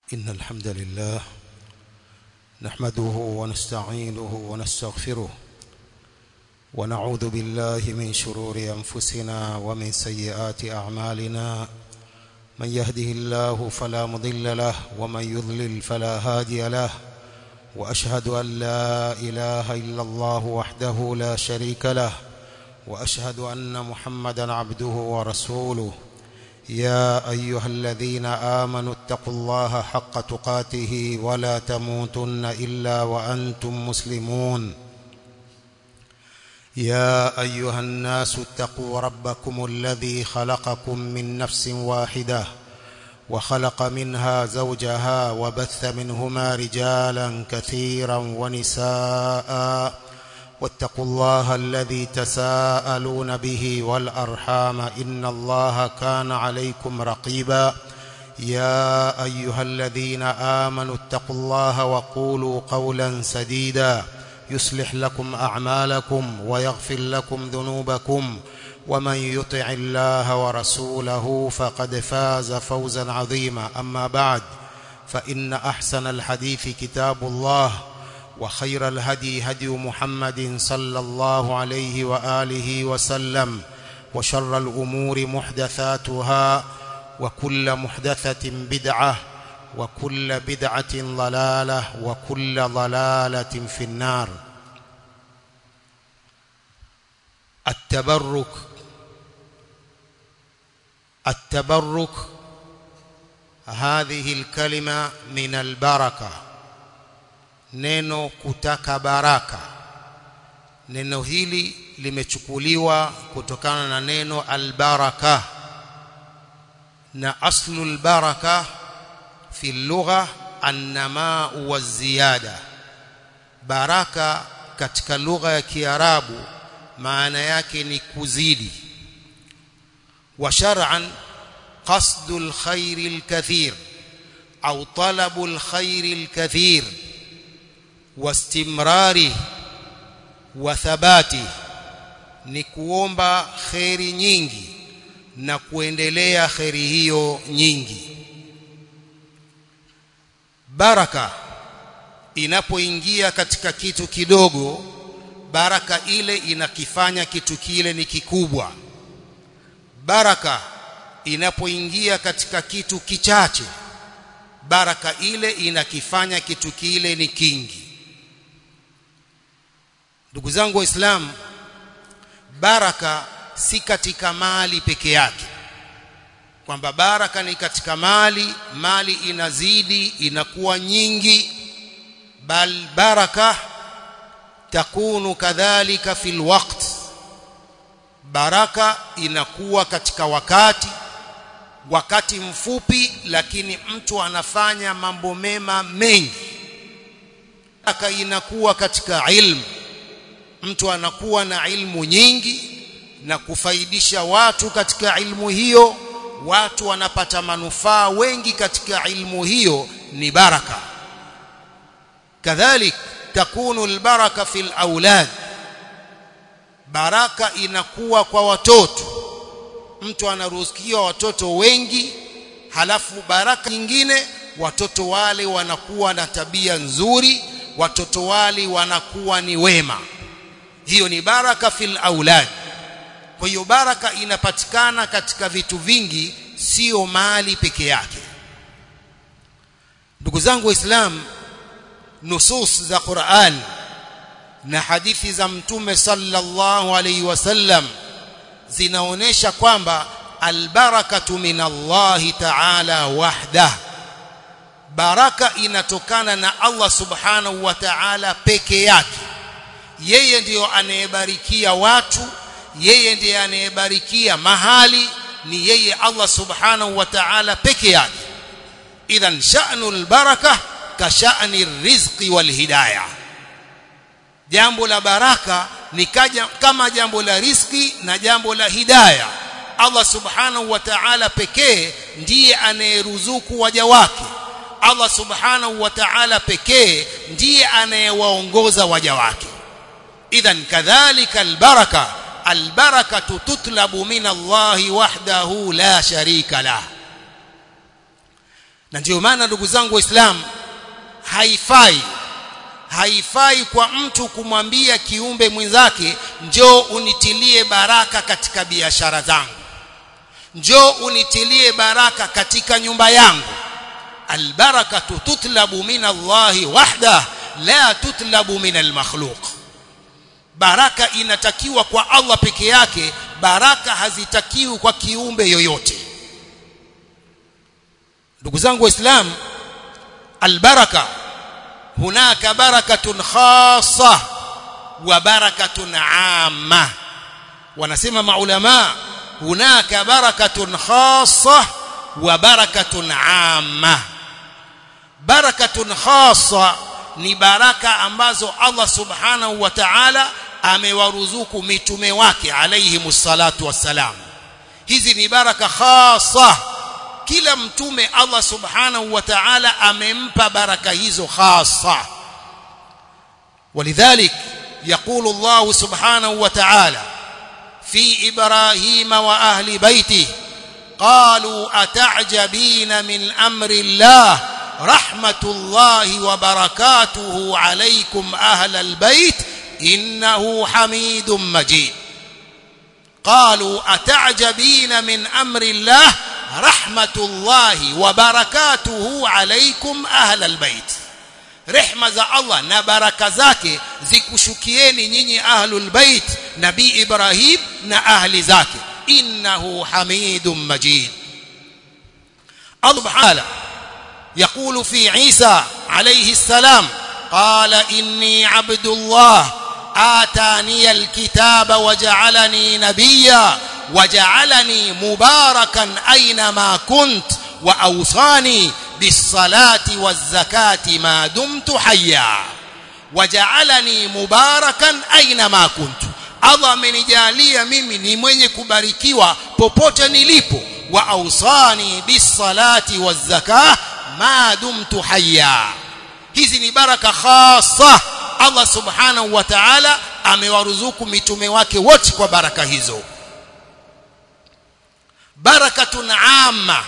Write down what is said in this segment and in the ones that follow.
إن الحمد لله نحمده ونستعينه ونستغفره ونعوذ بالله من شرور أنفسنا ومن سيئات أعمالنا من يهده الله فلا مضل له ومن يضلل فلا هادي له وأشهد أن لا إله إلا الله وحده لا شريك له وأشهد أن محمدا عبده ورسوله يا أيها الذين آمنوا اتقوا الله حق تقاته ولا تموتن إلا وأنتم مسلمون يا أيها الناس اتقوا ربكم الذي خلقكم من نفس واحدة وخلق منها زوجها وبث منهما رجالا كثيرا ونساء واتقوا الله الذي تساءلون به والأرحام إن الله كان عليكم رقيبا يا أيها الذين آمنوا اتقوا الله وقولوا قولا سديدا يصلح لكم أعمالكم ويغفر لكم ذنوبكم ومن يطع الله ورسوله فقد فاز فوزا عظيما أما بعد فإن أحسن الحديث كتاب الله وخير الهدي هدي محمد صلى الله عليه وآله وسلم وشر الأمور محدثاتها وكل محدثة بدعة وكل بدعة ضلالة وكل ضلالة في النار التبرك التبرك هذه الكلمة من البركة neno kutaka baraka neno hili limechukuliwa kutokana na neno albaraka na aslu albaraka fi lugha annama wa ziyada baraka katika lugha ya kiarabu maana yake ni kuzidi wa shar'an qasdu alkhair alkathir au talabu alkhair alkathir wastimrari wa thabati ni kuomba kheri nyingi na kuendelea kheri hiyo nyingi baraka inapoingia katika kitu kidogo baraka ile inakifanya kitu kile ni kikubwa baraka inapoingia katika kitu kichache baraka ile inakifanya kitu kile ni kingi ndugu zangu waislamu baraka si katika mali peke yake kwamba baraka ni katika mali mali inazidi inakuwa nyingi bal baraka takunu kadhalika fil waqt baraka inakuwa katika wakati wakati mfupi lakini mtu anafanya mambo mema mengi baraka inakuwa katika ilmu mtu anakuwa na ilmu nyingi na kufaidisha watu katika ilmu hiyo watu wanapata manufaa wengi katika ilmu hiyo ni baraka kadhalik takunu albaraka fil aulad baraka inakuwa kwa watoto mtu anaruhusiwa watoto wengi halafu baraka nyingine watoto wale wanakuwa na tabia nzuri watoto wale wanakuwa ni wema hiyo ni baraka fil aulad kwa hiyo baraka inapatikana katika vitu vingi sio mali peke yake ndugu zangu waislamu nusus za Qur'an na hadithi za mtume sallallahu alaihi wasallam zinaonesha kwamba albarakatu min Allah ta'ala wahda baraka inatokana na Allah subhanahu wa ta'ala peke yake yeye ndiyo anayebarikia watu yeye ndiye anayebarikia mahali ni yeye Allah subhanahu wa ta'ala peke yake idhan sha'nul baraka ka sha'ni rizqi wal hidayah jambo la baraka ni kaja, kama jambo la riski na jambo la hidayah Allah subhanahu wa ta'ala pekee ndiye anayeruzuku waja wake Allah subhanahu wa ta'ala pekee ndiye anayewaongoza waja wake idhan kadhalika albaraka albarakatu tutlabu min Allah wahdahu la sharika lah na ndio maana ndugu zangu waislamu haifai haifai kwa mtu kumwambia kiumbe mwenzake njoo unitilie baraka katika biashara zangu njoo unitilie baraka katika nyumba yangu albarakatu tutlabu min Allahi wahda la tutlabu min almakhluq baraka inatakiwa kwa Allah peke yake baraka hazitakiwi kwa kiumbe yoyote ndugu zangu waislamu albaraka hunaka barakatun khassa wa barakatun amma wanasema maulama hunaka barakatun khassa wa barakatun amma barakatun khassa ni baraka ambazo Allah subhanahu wa ta'ala amewaruzuku mitume wake alayhimus salatu wassalam hizi ni baraka khassa kila mtume Allah subhanahu wa ta'ala amempa baraka hizo khassa ولذلك يقول الله سبحانه وتعالى في إبراهيم وأهل بيته قالوا أتعجبين من أمر الله رحمة الله وبركاته عليكم أهل البيت إنه حميد مجيد قالوا أتعجبين من أمر الله رحمة الله وبركاته عليكم أهل البيت rehma za Allah na baraka zake zikushukieni nyinyi ahlul bait nabii Ibrahim na ahli zake innahu hamidum majid Allah subhanahu يقول في عيسى عليه السلام قال إني عبد الله آتاني الكتاب وجعلني نبيا وجعلني مباركا أينما كنت وأوصاني بالصلاة والزكاة ما دمت حيا وجعلني مباركا أينما كنت Allah amenijalia mimi ni mwenye kubarikiwa popote nilipo wa ausani bisalati wazakah ma dumtu hayya hizi ni baraka khasa Allah subhanahu wa ta'ala amewaruzuku mitume wake wote kwa baraka hizo barakatun amma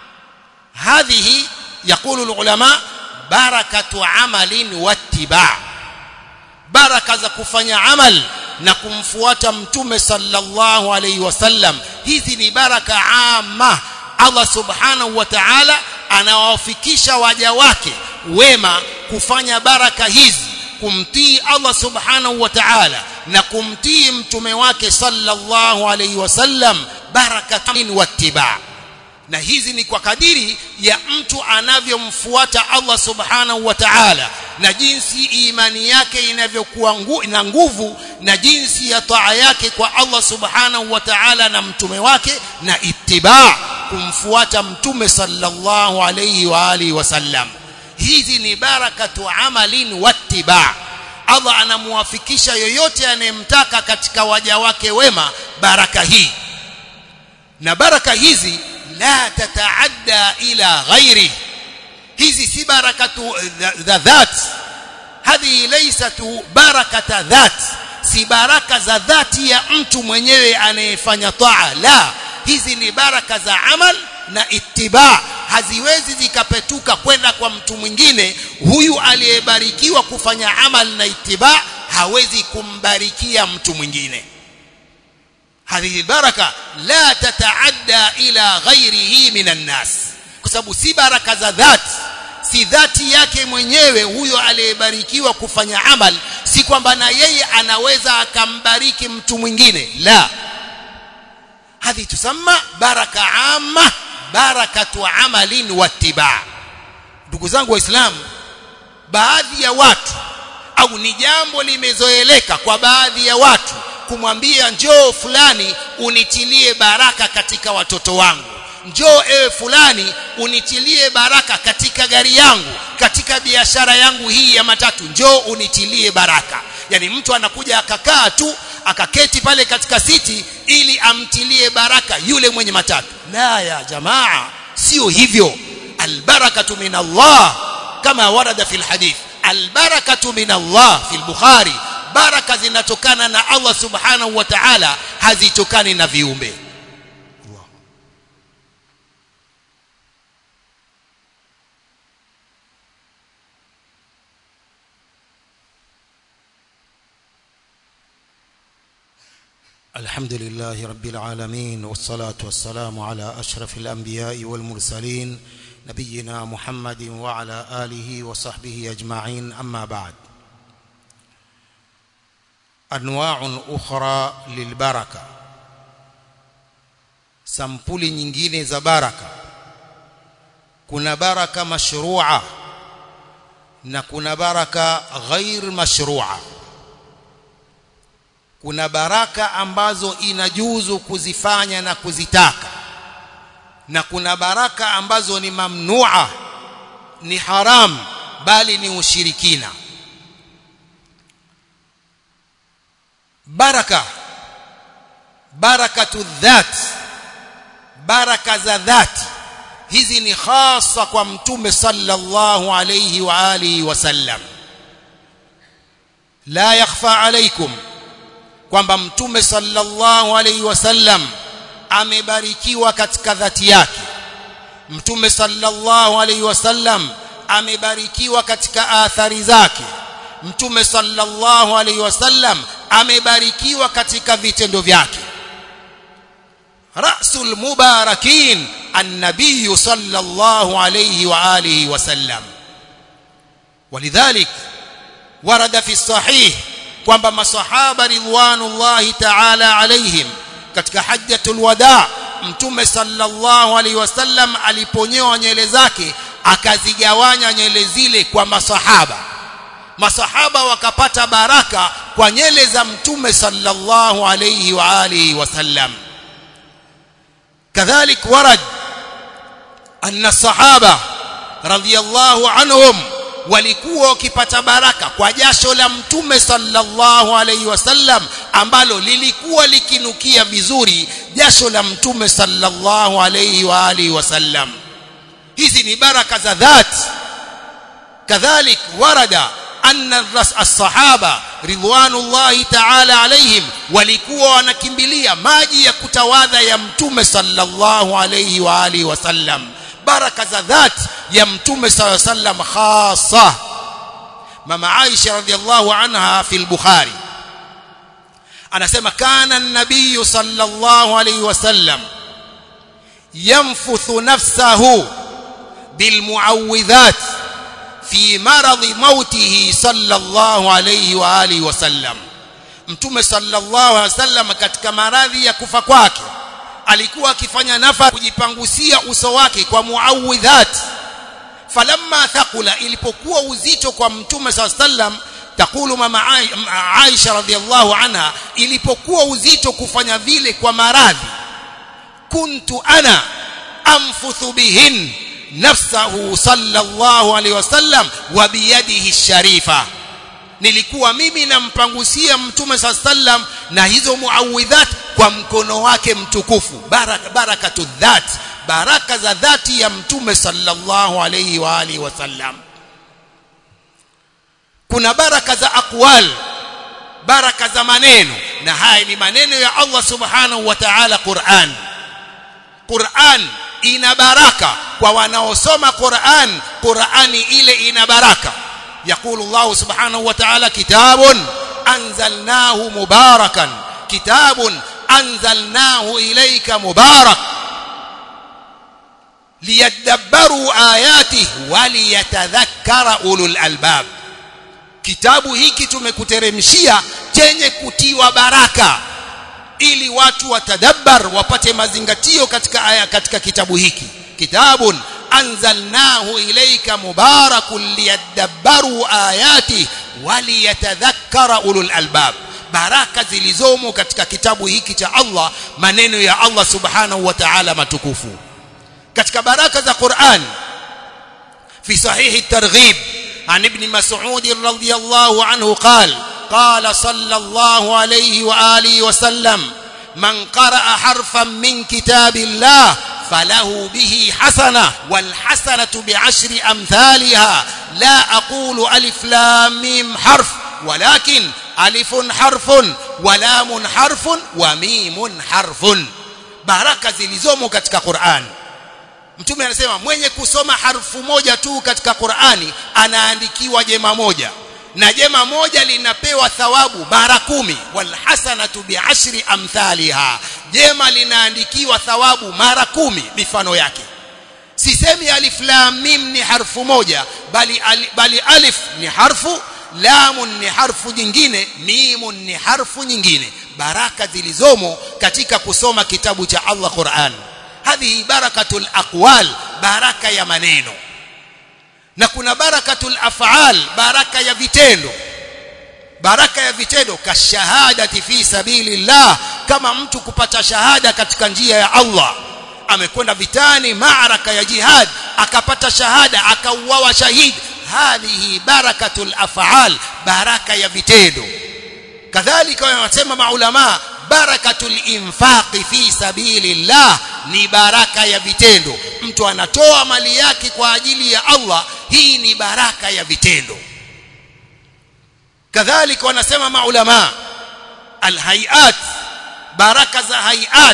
هذه يقول العلماء بركة عمل واتباع بركة za kufanya amal na kumfuata mtume sallallahu alayhi wasallam hizi ni baraka amma Allah subhanahu wa ta'ala anawafikisha waja wake wema kufanya baraka hizi kumtii Allah subhanahu wa ta'ala na kumtii mtume wake sallallahu alayhi wasallam barakatun wattiba na hizi ni kwa kadiri ya mtu anavyomfuata Allah subhanahu wa ta'ala na jinsi imani yake inavyokuwa ngu, na nguvu na jinsi ya taa yake kwa Allah subhanahu wa ta'ala na mtume wake na ittiba kumfuata mtume sallallahu alayhi wa alihi wasallam hizi ni barakatu amalin wattiba Allah anamuwafikisha yoyote anayemtaka katika waja wake wema baraka hii na baraka hizi la tataadda ila ghairi hizi si barakatu dhat hadhi laysat barakata dhat si baraka za dhati ya mtu mwenyewe anayefanya taa la hizi ni baraka za amal na ittiba haziwezi zikapetuka kwenda kwa mtu mwingine huyu aliyebarikiwa kufanya amal na ittiba hawezi kumbarikia mtu mwingine هذه البركه لا تتعدى الى غيره من الناس kwa sababu si baraka za dhati si dhati yake mwenyewe huyo aliyebarikiwa kufanya amal si kwamba na yeye anaweza akambariki mtu mwingine la hadhi tusamma baraka amma barakatu amalin wattiba ndugu zangu waislamu baadhi ya watu au ni jambo limezoeleka kwa baadhi ya watu kumwambia njoo fulani unitilie baraka katika watoto wangu njoo ewe fulani unitilie baraka katika gari yangu katika biashara yangu hii ya matatu njoo unitilie baraka yani mtu anakuja akakaa tu akaketi pale katika siti ili amtilie baraka yule mwenye matatu la ya jamaa sio hivyo albarakatu min Allah kama warada fil hadith albarakatu min Allah fil bukhari baraka zinatokana na Allah subhanahu wa ta'ala hazitokani na viumbe الحمد لله رب العالمين والصلاة والسلام على أشرف الأنبياء والمرسلين نبينا محمد وعلى آله وصحبه أجمعين أما بعد أنواع أخرى للبركة sampuli nyingine za baraka kuna baraka mashrua na kuna baraka ghair mashrua kuna baraka ambazo inajuzu kuzifanya na kuzitaka na kuna baraka ambazo ni mamnua ni haram bali ni ushirikina baraka barakatu dhat baraka za dhati hizi ni hasa kwa mtume sallallahu alayhi wa alihi wasallam la yakhfa alaykum kwamba mtume sallallahu alayhi wasallam amebarikiwa katika dhati yake mtume sallallahu alayhi wasallam amebarikiwa katika athari zake mtume sallallahu alayhi wasallam amebarikiwa katika vitendo vyake rasul mubarakin النبي صلى الله عليه وآله وسلم ولذلك ورد في الصحيح kwamba masahaba ridwanullahi ta'ala alaihim katika hajjatul wada mtume sallallahu alaihi wasallam aliponyoa nywele zake akazigawanya nywele zile kwa masahaba masahaba wakapata baraka kwa nywele za mtume sallallahu alaihi wa alihi wasallam kadhalik warad anna الصحابه رضي الله عنهم walikuwa wakipata baraka kwa jasho la mtume sallallahu alaihi wasallam ambalo lilikuwa likinukia vizuri jasho la mtume sallallahu alaihi wa alihi wasallam hizi ni baraka za dhati kadhalik warada anna as-sahaba ridwanullahi ta'ala alaihim walikuwa wanakimbilia maji ya kutawadha ya mtume sallallahu alaihi wa alihi wasallam baraka za dhati ya mtume sallallahu alaihi wasallam khassa mama Aisha radhiallahu anha fi al-Bukhari anasema kana an-nabiy sallallahu alaihi wasallam yanfuthu nafsahu bilmuawwidhat fi maradhi mautihi sallallahu alayhi wa alihi wasallam mtume sallallahu alayhi wasallam katika maradhi ya kufa kwake alikuwa akifanya nafa kujipangusia uso wake kwa muawidhat falamma thaqula ilipokuwa uzito kwa mtume sallallahu alayhi wasallam takulu mama Aisha radhiallahu anha ilipokuwa uzito kufanya vile kwa maradhi kuntu ana amfuthu bihin nafsahu sallallahu alaihi wasallam wa biyadihi sharifa nilikuwa mimi nampangusia mtume sallam na hizo muawidhat kwa mkono wake mtukufu baraka barakatu dhat baraka za dhati ya mtume sallallahu alaihi wa alihi wasallam kuna baraka za aqwal baraka za maneno na haya ni maneno ya Allah subhanahu wa ta'ala Qur'an Qur'an ina baraka kwa wanaosoma Qur'an Qur'ani ile ina baraka يقول الله سبحانه وتعالى كتاب أنزلناه مباركا كتاب أنزلناه إليك مبارك ليدبروا آياته وليتذكر أولو الألباب kitabu hiki tumekuteremshia chenye kutiwa baraka ili watu watadabbar wapate mazingatio katika aya katika kitabu hiki kitabun anzalnahu ilayka mubarakun liyadabbaru ayati waliyatadhakkara ulul albab baraka zilizomo katika kitabu hiki cha Allah maneno ya Allah subhanahu wa ta'ala matukufu katika baraka za Qur'an fi sahihi at-targhib عن ابن مسعود رضي الله عنه قال قال صلى الله عليه وآله وسلم من قرأ حرفا من كتاب الله فله به حسنة والحسنة بعشر أمثالها لا أقول ألف لام ميم حرف ولكن ألف حرف ولام حرف وميم حرف baraka zilizomo katika Qur'an Mtume anasema mwenye kusoma harfu moja tu katika Qur'ani anaandikiwa jema moja na jema moja linapewa thawabu mara kumi walhasanatu biashri amthaliha jema linaandikiwa thawabu mara kumi mifano yake sisemi alif lam mim ni harfu moja bali ali, bali alif ni harfu lamun ni harfu nyingine mimun ni harfu nyingine baraka zilizomo katika kusoma kitabu cha Allah Qur'an hadhihi barakatul aqwal baraka ya maneno na kuna barakatul af'al baraka ya vitendo baraka ya vitendo kashahadati fi sabilillah kama mtu kupata shahada katika njia ya Allah amekwenda vitani maaraka ya jihad akapata shahada akauawa shahidi hadhihi barakatul af'al baraka ya vitendo kadhalika wanasema maulama barakatul infaqi fi sabilillah ni baraka ya vitendo mtu anatoa mali yake kwa ajili ya Allah hii ni baraka ya vitendo kadhalika wanasema maulama alhayat baraka za hayat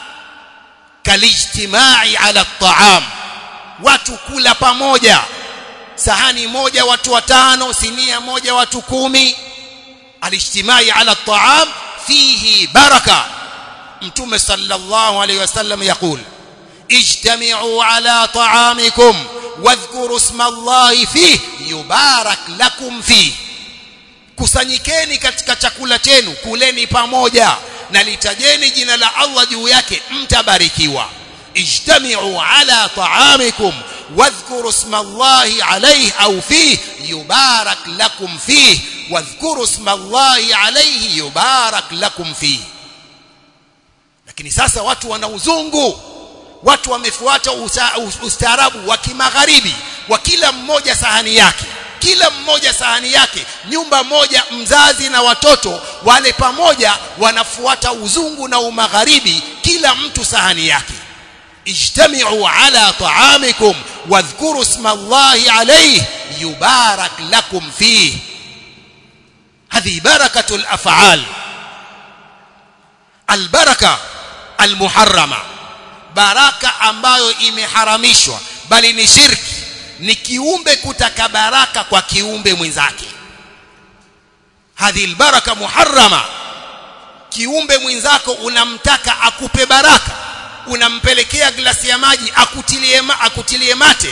kalijtimai ala at-ta'am watu kula pamoja sahani moja watu watano sinia moja watu kumi alijtimai ala at-ta'am fihi baraka mtume sallallahu alayhi wasallam yakul ijtami'u ala ta'amikum wadhkuru isma allahi fihi yubarak lakum fihi kusanyikeni katika chakula chenu kuleni pamoja na litajeni jina la Allah juu yake mtabarikiwa ijtami'u ala ta'amikum wadhkuru isma Allahi alayhi au fihi yubarak lakum fihi wadhkuru isma Allahi alayhi yubarak lakum fihi lakini sasa watu wana uzungu watu wamefuata ustaarabu wa kimagharibi wa kila mmoja sahani yake kila mmoja sahani yake nyumba moja mzazi na watoto wale pamoja wanafuata uzungu na umagharibi kila mtu sahani yake ijtami'u ala ta'amikum wadhkuru isma Allahi alayhi yubarak lakum fihi hadhi barakatul af'al albaraka almuharrama baraka ambayo imeharamishwa bali ni shirki ni kiumbe kutaka baraka kwa kiumbe mwenzake hadhi albaraka muharrama kiumbe mwenzako unamtaka akupe baraka unampelekea glasi ya maji akutilie ma, akutilie mate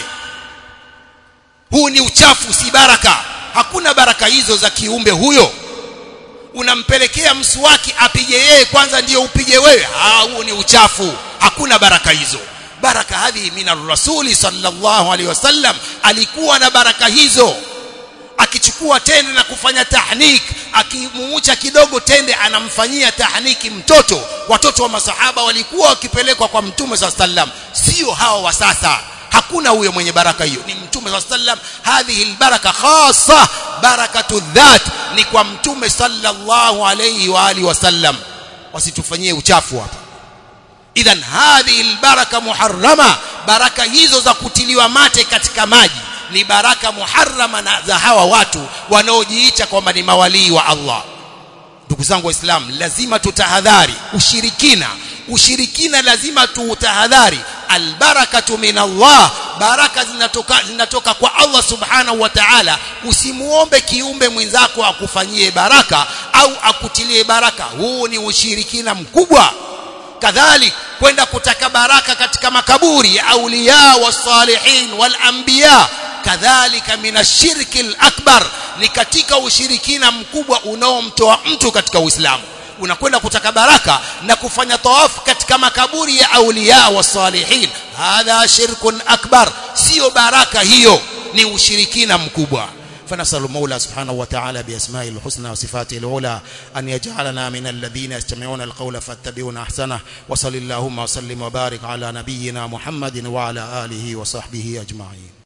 huu ni uchafu si baraka hakuna baraka hizo za kiumbe huyo unampelekea mswaki apige yeye kwanza ndiyo upige wewe ah huu ni uchafu hakuna baraka hizo baraka hadhi min rasuli sallallahu alaihi wasallam alikuwa na baraka hizo akichukua tende na kufanya tahnik akimuucha kidogo tende anamfanyia tahniki mtoto watoto wa masahaba walikuwa wakipelekwa kwa mtume sallallahu alaihi wasallam sio hawa wa sasa hakuna huyo mwenye baraka hiyo ni mtume sallallahu alaihi wasallam hadhihi albaraka khassa barakatu dhat ni kwa mtume sallallahu alaihi wa alihi wasallam wasitufanyie uchafu hapa idhan hadhihi albaraka muharrama baraka hizo za kutiliwa mate katika maji ni baraka muharrama na za hawa watu wanaojiita kwamba ni mawalii wa Allah ndugu zangu waislamu lazima tutahadhari ushirikina ushirikina lazima tuutahadhari albarakatu min Allah baraka zinatoka zinatoka kwa Allah subhanahu wa ta'ala usimuombe kiumbe mwenzako akufanyie baraka au akutilie baraka huu ni ushirikina mkubwa kadhalik kwenda kutaka baraka katika makaburi ya auliya wasalihin wal anbiya kadhalika min ashirki akbar ni katika ushirikina mkubwa unaomtoa mtu katika Uislamu unakwenda kutaka baraka na kufanya tawafu katika makaburi ya auliya wasalihin hadha shirkun akbar sio baraka hiyo ni ushirikina mkubwa فنسأل المولى سبحانه وتعالى بأسمائه الحسنى وصفاته العلى أن يجعلنا من الذين يستمعون القول فاتبعون أحسنه وصل اللهم وسلم وبارك على نبينا محمد وعلى آله وصحبه أجمعين